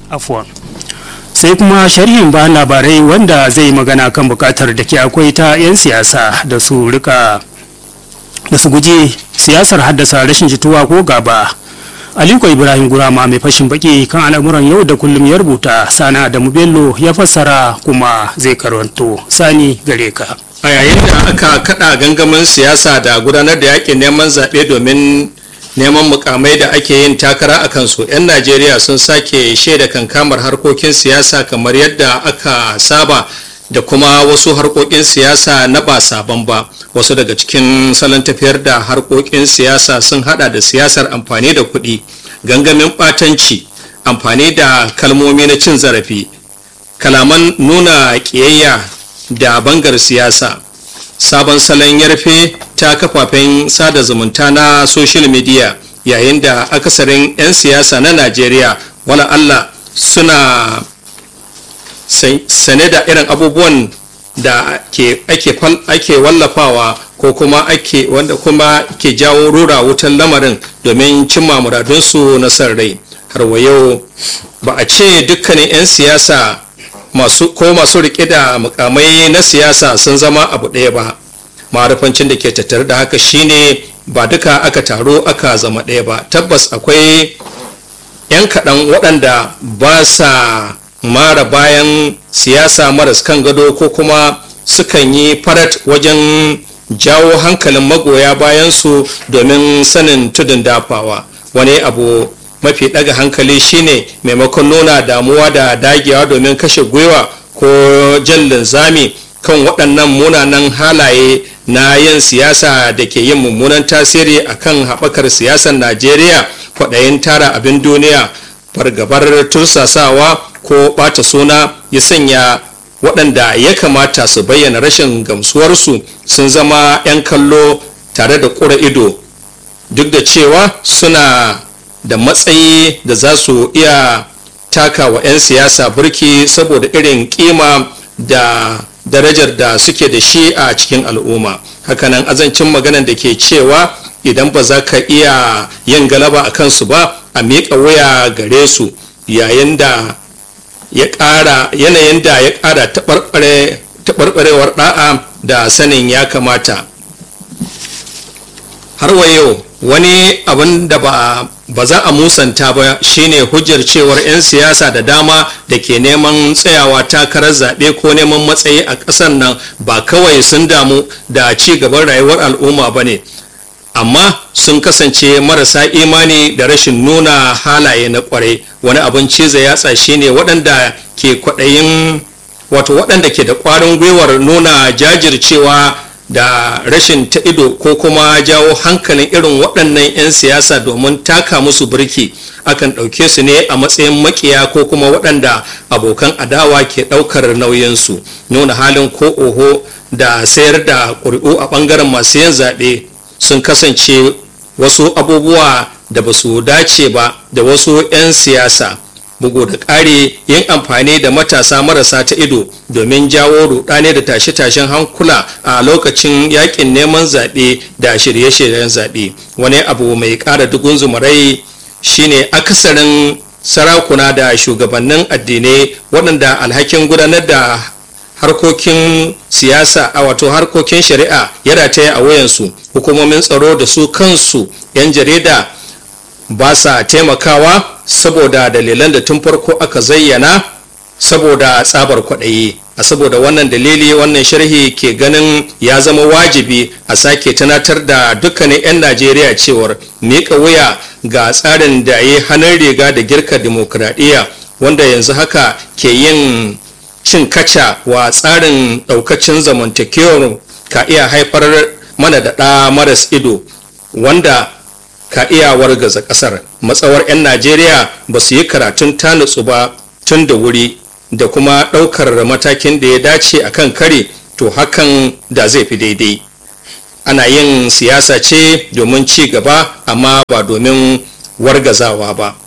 afuwan sai kuma sharhin bayan labarai wanda zai magana kan bukatar da ke akwai ta 'yan siyasa da su rika da su guji siyasar haddasa rashin jituwa ko gaba aliko ibrahim gurama mai fashin baki kan al'amuran yau da kullum ya rubuta sana da bello ya fassara kuma zai karanto sani gare ka a yayin da aka kada gangamin siyasa da gudanar da yakin neman zaɓe domin neman mukamai da ake yin takara a kansu 'yan najeriya sun sake shaida kankamar harkokin siyasa kamar yadda aka saba da kuma wasu harkokin siyasa na ba sabon ba wasu daga cikin salon tafiyar da harkokin siyasa sun hada da siyasar amfani da kuɗi gangamin ɓatanci amfani da kalmomi na cin zarafi kalaman nuna ƙiyayya da bangar siyasa sabon salon yarfe ta kafafen sada zumunta na social media yayin da akasarin 'yan siyasa na najeriya wala allah suna sane da irin abubuwan da ake wallafawa ko kuma ake wanda kuma ke jawo rura wutan lamarin domin cimma muradunsu na san rai har wa yau ba a ce dukkanin 'yan siyasa masu ko masu rike da mukamai na siyasa sun zama abu ɗaya ba marufancin da ke tattare da haka shine ba duka aka taro aka zama ɗaya ba tabbas akwai 'yan kaɗan waɗanda ba sa mara bayan siyasa maras kan gado ko kuma sukan yi farat wajen jawo hankalin magoya bayansu domin sanin tudun dafawa wani abu mafi ɗaga hankali shine maimakon nuna damuwa da dagewa domin kashe gwiwa ko jan linzami kan waɗannan munanan halaye na yin siyasa da ke yin mummunan tasiri akan haɓakar siyasar najeriya kwaɗayin tara abin duniya fargabar tursasawa ko ɓata suna ya sanya waɗanda ya kamata su bayyana rashin gamsuwarsu sun zama 'yan kallo tare da ƙura ido duk da cewa suna da matsayi da za su iya taka wa 'yan siyasa burki saboda irin kima da darajar da suke da shi a cikin al'umma hakanan azancin maganan da ke cewa idan ba za ka iya yin galaba a kansu ba a miƙa waya gare su yayin da ya ƙara yanayin da ya ƙara taɓarɓarewar ɗa'a da sanin ya kamata har wa yau wani abin da ba ba za a musanta ba shine hujjar cewar 'yan siyasa da dama da ke neman tsayawa takarar zaɓe ko neman matsayi a ƙasar nan ba kawai sun damu da ci gaban rayuwar al'umma ba ne amma sun kasance marasa imani da rashin nuna halaye na kwarai wani abin ciza yatsa shine waɗanda ke kwaɗayin wato waɗanda ke da ƙwarin gwiwar nuna jajircewa da rashin ta ido ko kuma jawo hankalin irin waɗannan 'yan siyasa domin taka musu birki akan ɗauke su ne a matsayin makiya ko kuma waɗanda abokan adawa ke ɗaukar nauyinsu nuna halin ko oho da sayar da ƙuri'u a ɓangaren masu yin zaɓe sun kasance wasu abubuwa da ba su dace ba da wasu 'yan siyasa bugu da ƙari yin amfani da matasa marasa ta ido domin jawo rudane da tashe-tashen hankula a lokacin yakin neman zaɓe da shirye-shiryen zaɓe wani abu mai ƙara dugun zumarai shine akasarin sarakuna da shugabannin addinai waɗanda alhakin gudanar da harkokin siyasa a wato harkokin shari'a ya rataya a wayansu hukumomin tsaro da su kansu 'yan jarida ba sa taimakawa saboda dalilan da tun farko aka zayyana saboda tsabar kwaɗayi a saboda wannan dalili wannan sharhi ke ganin ya zama wajibi a sake tunatar da dukkanin 'yan najeriya cewar miƙa wuya ga tsarin da ya hannun riga da girka dimokuraɗiyya wanda yanzu haka ke yin cin kaca wa tsarin ɗaukacin zamantakewar ka iya haifar mana da ɗa maras ido wanda ka iya wargaza ƙasar matsawar 'yan najeriya ba su yi karatun tanutsu ba tun da wuri da kuma ɗaukar matakin da ya dace a kan kare to hakan da zai fi daidai ana yin siyasa ce domin ci gaba amma ba domin wargazawa ba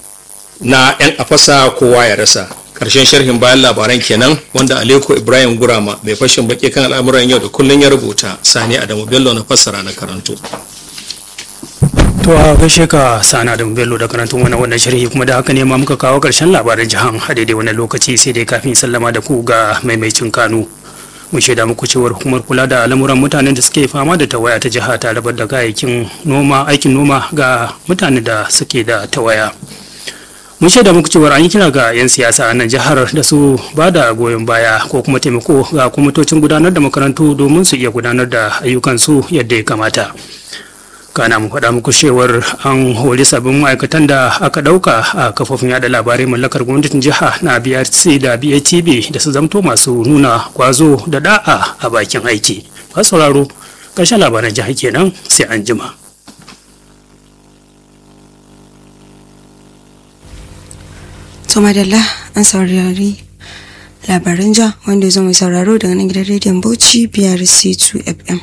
na 'yan afasa kowa ya rasa ƙarshen sharhin bayan labaran kenan wanda aleko ibrahim gurama mai fashin baki kan al'amuran yau da kullum ya rubuta sani adamu bello na fassara na karanto To a gaishe ka sana da bello da karantun wannan wannan sharhi kuma da haka ne ma muka kawo karshen labaran jihan a daidai wannan lokaci sai dai kafin sallama da ku ga maimaicin kanu. Mun shaida muku cewar hukumar kula da lamuran mutanen da suke fama da tawaya ta jiha ta rabar da kayayyakin noma aikin noma ga mutanen da suke da tawaya. mun shaida muku cewar an yi kira ga 'yan siyasa a nan jihar da su ba da goyon baya ko kuma taimako ga kwamitocin gudanar da makarantu domin su iya gudanar da ayyukansu yadda ya kamata kana mu faɗa muku cewar an hori sabbin ma'aikatan da aka ɗauka a kafofin yada labarai mallakar gwamnatin jiha na brc da batv da su zamto masu nuna kwazo da da'a a bakin aiki ba sauraro ƙarshen labaran jiha kenan sai an jima. to madalla an saurari labaran ja wanda ya zo mai sauraro daga nan gidan rediyon bauchi biyar c2 fm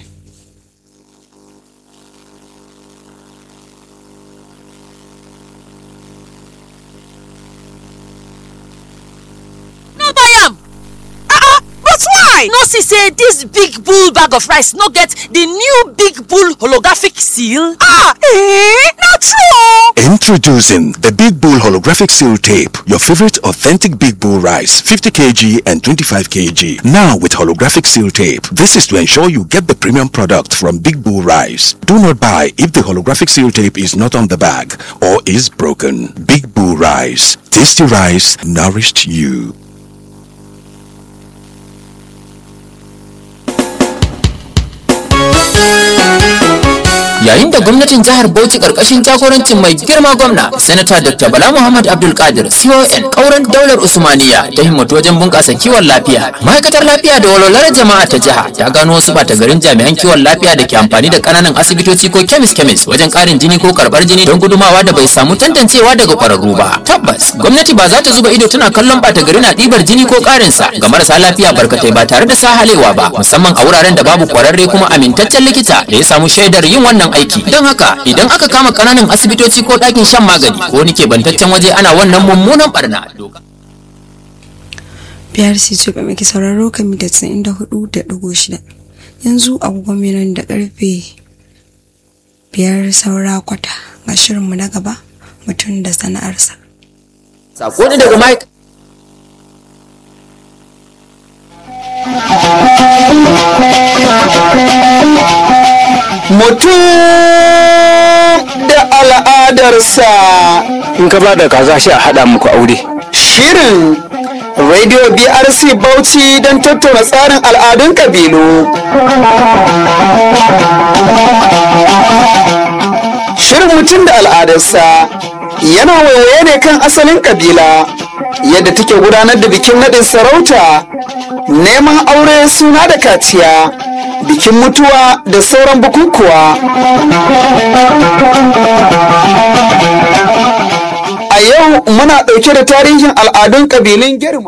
no buy am ah but why no see say dis big bull bag of rice no get di new big bull holographic seal ah eh na true Introducing the Big Bull Holographic Seal Tape, your favorite authentic Big Bull rice, 50 kg and 25 kg. Now with holographic seal tape. This is to ensure you get the premium product from Big Bull Rice. Do not buy if the holographic seal tape is not on the bag or is broken. Big Bull Rice. Tasty rice nourished you. yayin da gwamnatin jihar bauchi karkashin jagorancin mai girma gwamna sanata dr bala muhammad abdulkadir con kauran daular usmaniya ta himmatu wajen bunƙasa kiwon lafiya ma'aikatar lafiya da walwalar jama'a ta jiha ta gano wasu bata garin jami'an kiwon lafiya da ke amfani da ƙananan asibitoci ko kemis kemis wajen ƙarin jini ko karɓar jini don gudumawa da bai samu tantancewa daga ƙwararru ba tabbas gwamnati ba za ta zuba ido tana kallon bata gari na ɗibar jini ko ƙarinsa ga marasa lafiya barkatai ba tare da sahalewa ba musamman a wuraren da babu ƙwararre kuma amintaccen likita da ya samu shaidar yin wannan aiki don haka idan aka kama kananan asibitoci ko ɗakin shan magani ko wani kebantaccen waje ana wannan mummunan barna biyar c2 fm ke sauraro kan mita 94.6 yanzu agogon minan da karfe biyar saura kwata ga shirinmu na gaba mutum da sana'arsa sako ne daga mike mutum da al'adarsa in ka ba da kaza shi a haɗa muku aure shirin radio brc bauchi don tattauna tsarin al'adun kabilu shirin mutum da al'adarsa yana waiwaye ne kan asalin kabila yadda take gudanar da bikin naɗin sarauta neman aure suna da kaciya bikin mutuwa da sauran bukukuwa a yau muna ɗauke da tarihin al'adun ƙabilun girma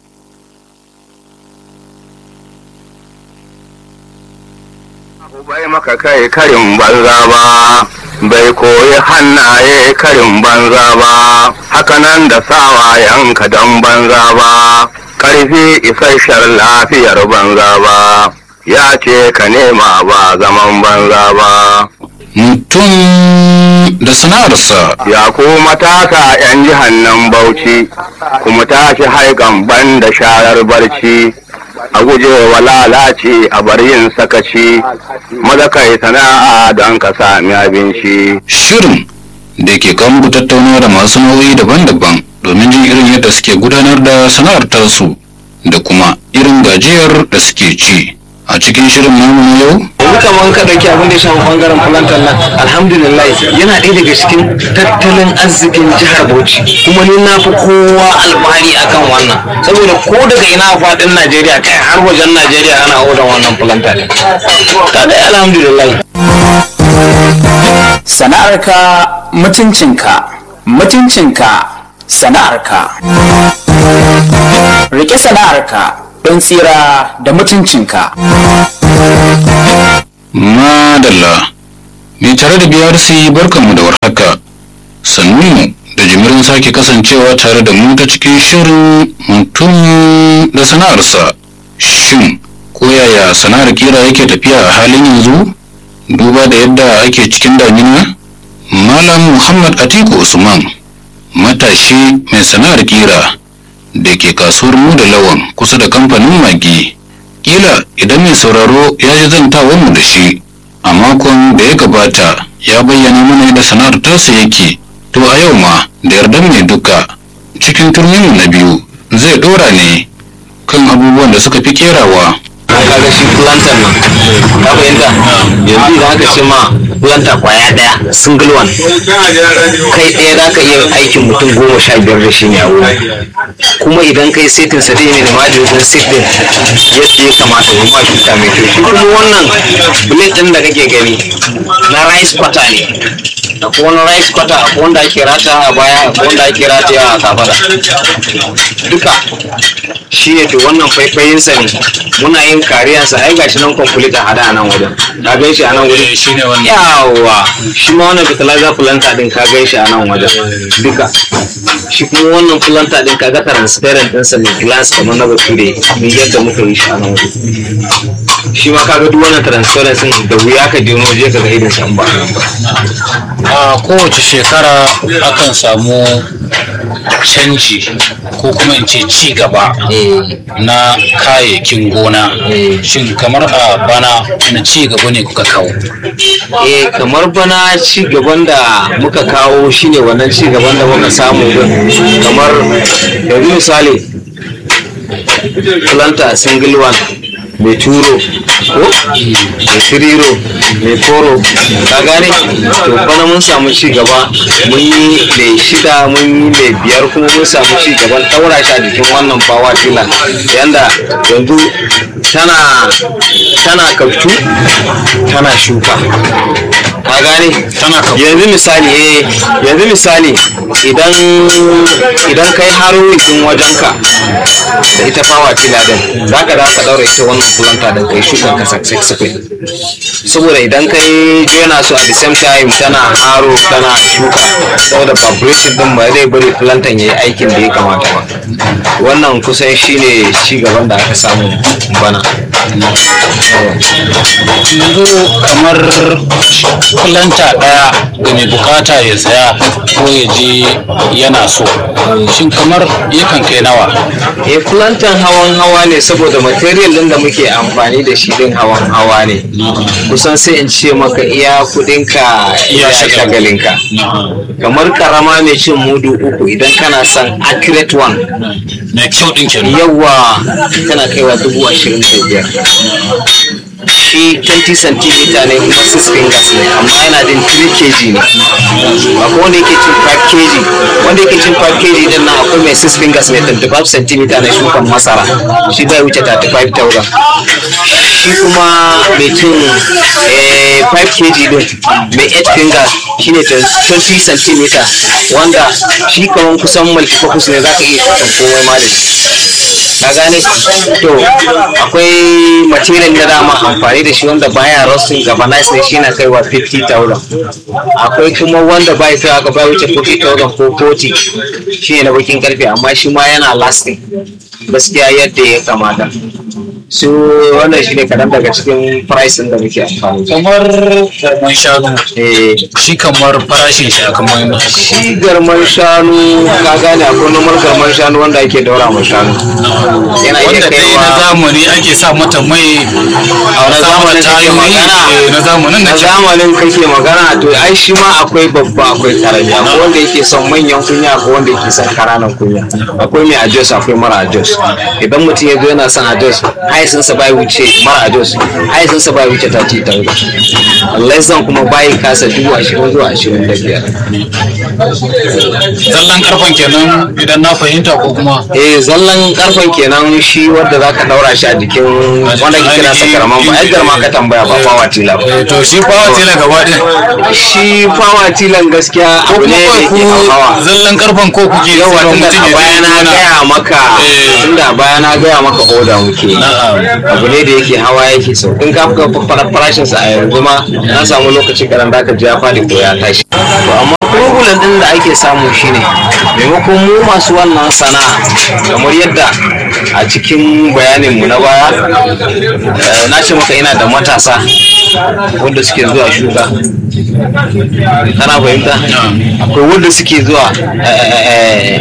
bai maka kai karin banza ba bai koyi hannaye karin banza ba hakanan da sawayenka don banza ba ƙarfi isasshen lafiyar banza ba ya ce ka nema ba zaman banza ba mutum da sana'arsa ya ku matasa 'yan jihan nan bauchi kuma tashi haikan ban da sharar barci a guje wa lalace a bar yin sakaci maza kai sana'a don ka sami abinci shirin da ke kan tattaunawa da masu nauyi daban-daban domin jin irin yadda suke gudanar da sana'ar tasu da kuma irin gajiyar da suke ci a cikin shirin namu na yau yanzu kamar ka ɗauki abin da ya shafi ɓangaren plantar nan alhamdulillah yana ɗaya daga cikin tattalin arzikin jihar bauchi kuma ni na fi kowa alfahari akan wannan saboda ko daga ina a faɗin najeriya kai har wajen najeriya ana odan wannan plantar kaga alhamdulillah sana'arka mutuncinka mutuncinka sana'arka rike sana'arka don tsira da mutuncinka madalla mai tare da brc barkanmu da warhaka sannunmu da jimirin sake kasancewa tare da mu ta cikin shirin mutum da sana'arsa shin ko yaya sana'ar kira yake tafiya a halin yanzu duba da yadda ake cikin damina malam muhammad atiku usman matashi mai sana'ar kira da ke kasuwar mu da lawan kusa da kamfanin magi kila idan mai sauraro ya ji zantawar mu da shi a makon da ya gabata ya bayyana mana yadda sana'ar tasa yake to a yau ma da yardar mai duka cikin turmin na biyu zai dora ne kan abubuwan da suka fi kerawa kaga shi plantar nan ka fahimta yanzu idan aka ce ma planta kwaya daya single one kai ɗaya za ka iya aikin mutum goma sha biyar da shi ne a wuri kuma idan kai setin sa ne da majalisun set din yadda ya kamata ya ma shuka mai kyau shi kuma wannan blade din da kake gani na rice kwata ne akwai wani rice kwata akwai wanda ake rata a baya akwai wanda ake rataya a kafada duka shi ne to wannan faifayinsa ne muna yin kariyarsa ai gashi nan complete a hada a nan wajen ka gan shi a nan wajen shi ne wannan yawa shi ma wannan fertilizer planter din ka gan shi a nan wajen duka shi kuma wannan planter din kaga transparent ɗinsa ne glass kamar na bature ni yadda muka yi shi a nan wajen shi ma kaga duk wannan transparent din da wuya ka je wani waje ka ga irin sa in ba a nan ba a kowace shekara akan samu canji ko kuma in ce ci gaba na kayayyakin gona shin kamar a bana na ci gaba ne kuka kawo eh kamar bana ci gaban da muka kawo shine wannan ci gaban da muka samu din kamar yanzu misali planta single one mai turo ko mai firiro mai koro ka gane to bana mun samu ci gaba mun yi mai shida mun yi mai biyar kuma mun samu ci gaban daura shi a jikin wannan bawa tila yanda yanzu tana tana kaftu tana shuka ka gane tana kaftu yanzu misali eh yanzu misali idan idan kai haro din wajenka da ita fawa tila din za ka za ka daura ita wannan kulanta din kai shukan ka successful saboda idan kai jona su at the same time tana haro tana shuka saboda vibration din ba zai bari plantan yayi aikin da ya kamata ba wannan kusan shine ci gaban da aka samu bana yanzu kamar kulanta daya da mai bukata ya saya ko ya je yana so shin kamar yakan kai nawa eh plantan hawan hawa ne saboda material din da muke amfani da shi din hawan hawa ne kusan sai in ce maka iya kudinka iya shagalinka kamar karama mai cin mudu uku idan kana son accurate one mai kyau din kenan yawa tana kaiwa dubu ashirin da biyar shi 20 cm ne kuma 6 fingers ne amma yana din 3 kg ne akwai wanda yake cin 5 kg wanda yake cin 5 kg din nan akwai mai 6 fingers ne 25 cm na shukan masara shi bai wuce 35,000 shi kuma mai cin eh, 5 kg din mai 8 fingers shine 20 cm wanda shi kaman kusan multifocus ne za ka iya shukan komai ma da shi ka gane to akwai material na dama amfani da shi wanda baya rusting galvanized ne shi na kaiwa 50,000 akwai kuma wanda bai kai aka bai wuce 40,000 ko 40 shi ne na bakin karfe amma shi ma yana lasting gaskiya yadda ya kamata su wannan shi ne kaɗan daga cikin price da muke amfani da kamar garman shanu eh shi kamar farashin shi aka mai muku shi garman shanu ka gane akwai nomar garman shanu wanda ake daura ma shanu yana iya wanda dai na kaiwa zamani ake sa mata mai a na zamanin kake magana na zamanin na da zamanin kake magana to ai shi ma akwai babba akwai karami akwai wanda yake son manyan kunya akwai wanda yake son karanan kunya akwai mai ajos akwai mara ajos idan mutum ya zo yana son ajos haisinsa bai wuce mara ajos haisinsa bai wuce ta ce tauda less kuma bai kasa dubu ashirin zuwa ashirin da biyar zallan karfan kenan idan na fahimta ko kuma eh zallan karfen kenan shi wanda zaka daura shi a jikin wanda ke kira sakaraman ba ai garma ka tambaya ba fawa tila ba to shi fawa tela gaba ɗaya shi fawa tilan gaskiya ko abu kuma ne da kawai yake ku hawa zallan karfan ko kuke yawa sayarwa tunda mutum a ya baya na je gaya maka tunda a baya na gaya maka oda muke abu ne da yake hawa yake sau in ka fuka farashin sa a yanzu ma na samu lokaci karan da ka ji ya fadi ko ya tashi to amma kuma problem din da ake samu shine maimakon mu masu wannan sana'a kamar yadda a cikin bayanin mu na baya eh, na ce maka ina da matasa wanda suke zuwa shuka kana fahimta akwai wanda suke zuwa eh, eh,